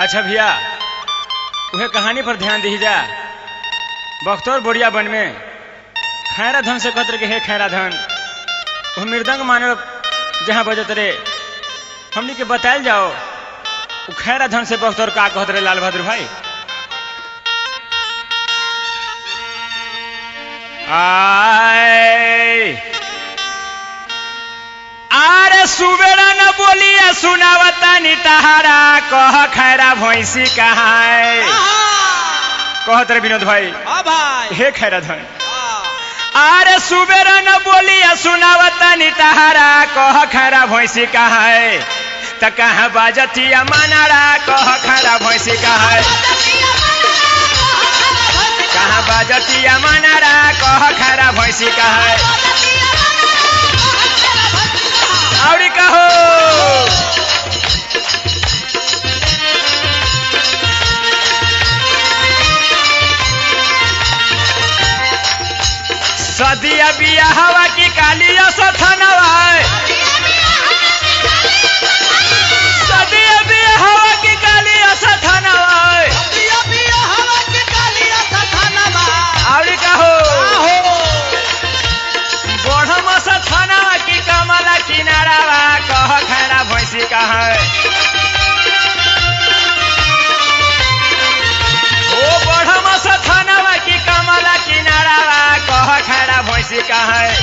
अच्छा भैया उहे कहानी पर ध्यान दी जा बख्तौर बोरिया बन में खैरा धन से कहत रहे कि हे खैरा धन वो मृदंग मानव जहाँ बजत रे हमनी के बतायल जाओ वो खैरा धन से बख्तौर का कहत रहे लाल बहादुर भाई आए आरे सुबेरा न बोलिए सुनावता नी तहारा कह खैरा भैंसी कहाँ है कहत रे विनोद भाई हाँ भाई हे खैरा धन हाँ। आरे सुबेरा न बोलिए सुनावता नी तहारा कह खैरा भैंसी कहाँ है त कहाँ बाजतिया मनारा कह खैरा भैंसी कहाँ है कहाँ बाजतिया मनारा कह खैरा भैंसी कहाँ है औरी कहो सदिया बिया हवा की कालिया सथनवा सदिया बिया हवा की कालिया सथनवा औरी कहो बढ़म सथनवा की कमला किनारावा कह खैरा भैंसी कहाँ है ओ बढ़म सथनवा की कमला किनारावा कह खैरा भैंसी कहाँ है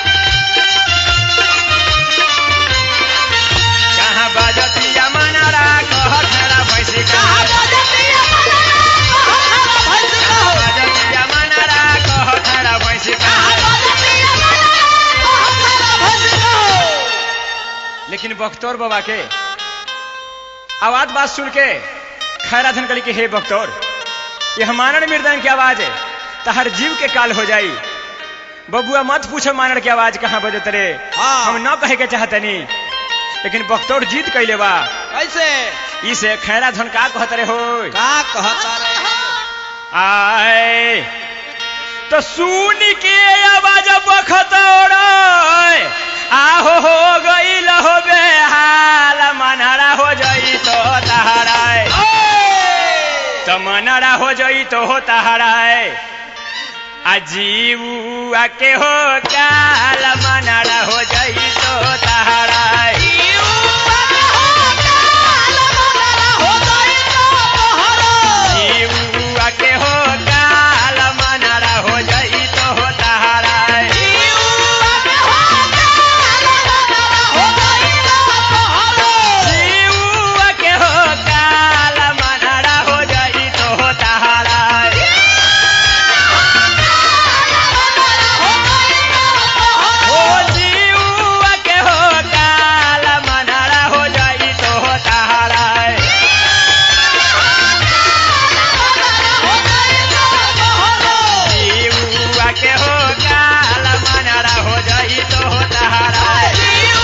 कहाँ बाजतिया मनारा कह खैरा भैंसी कहाँ है बाजतिया मनारा कह खैरा भैंसी कहाँ है लेकिन बख्तौर बाबा के आवाज बात सुन के खैरा धन कली के हे बख्तौर ये हमारण मृदंग की आवाज है तहर जीव के काल हो जाई बबुआ मत पूछो मानर की आवाज कहाँ बजत रे हाँ। हम न कहे के चाहतनी लेकिन बख्तौर जीत कैले बा कैसे इसे खैरा धन का कहत रे हो का कहता रे आए तो सुन के आवाज बखतौर आहो हो गई हो बेहाल मनहरा हो जाई तो तहराए तो मनहरा हो जाई तो हो तहराए अजीबू आके हो काल मनहरा हो जाई तो तहराए जीबू आके हो काल मनहरा हो जाई तो हो तहराए जीबू आके हो काल मनहरा हो जाई तो हो तहराए ओ जीवा के हो काल मनहरा हो जाई तो हो तहराए जीवा के हो काल मनहरा हो जाई तो हो तहराए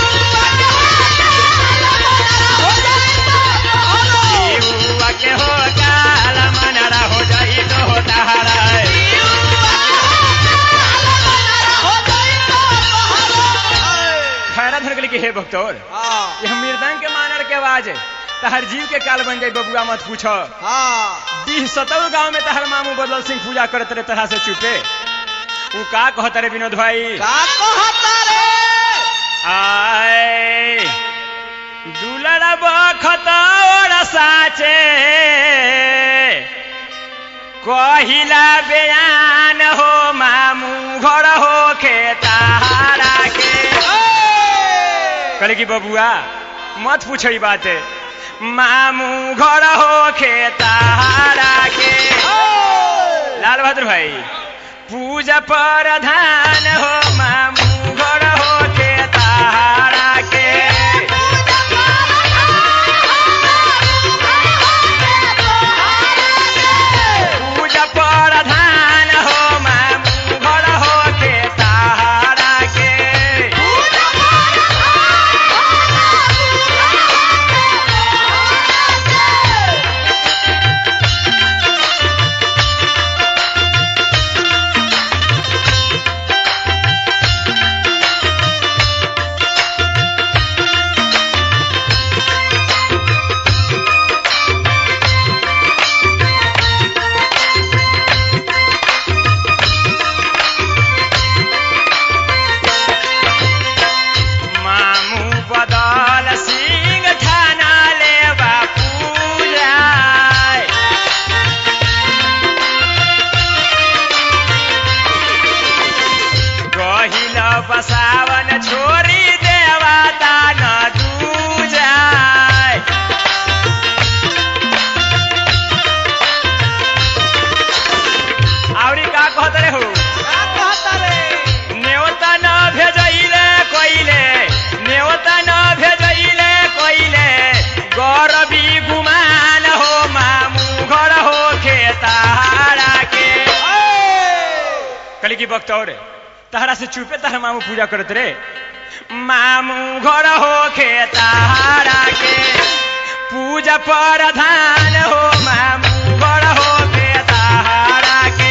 जीवा के हो काल मनहरा हो जाई तो हो तहराए खैरा धन के हे भक्तौर हाँ ये हम मृदंग के मानर के आवाज है तहर जीव के काल बन जाई बबुआ मत पूछो हाँ बीह सतव गांव में तहर मामू बदल सिंह पूजा करत रहे तरह से चुपे उ का कहत रे विनोद भाई का कहता रे आए दुलड़ा बखतौर साचे कहिला बयान हो मामू घर हो खेतारा के कहले कि बबुआ मत पूछो ई बात मामू घर हो खेतारा के लाल बहादुर भाई पूजा प्रधान हो मामू घर हो खेतारा के पूजा प्रधान हो मामू घर हो खेतारा के बक्तौर तहरा से चुपे तहरा मामू पूजा करत रे मामू घर हो खे तारा के पूजा प्रधान हो मामू घर हो खे तारा के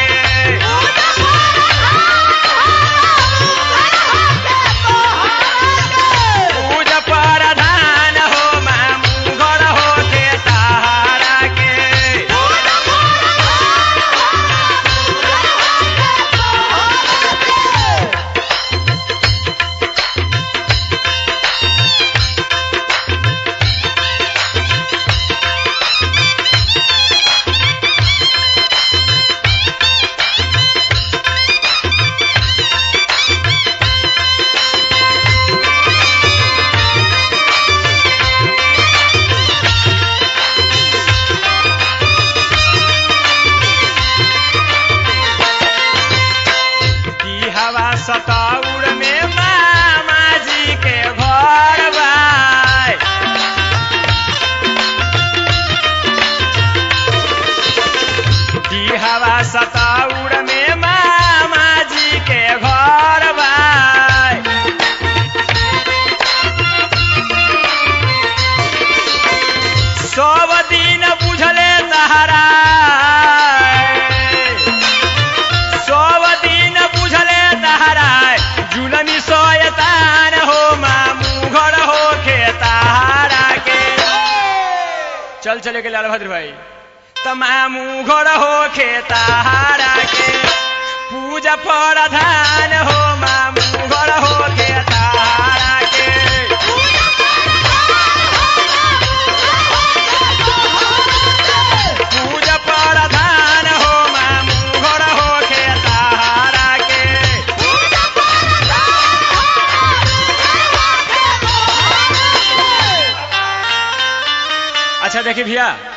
पूजा प्रधान हो मामू घर हो खे तारा के की हवा सताउर में मामा जी के घर बाय की हवा सताउर में मामा जी के घर बाय सब दिन बुझले तहरा सब दिन बुझले तहरा जुलमी सोयतान हो मामू घर हो खे तारा के चल चले के लाल भद्र भाई त मामू घर हो खे तारा के पूजा प्रधान हो मामू घर हो खे तारा के पूजा प्रधान हो मामू घर हो खे तारा के अच्छा देखिए भैया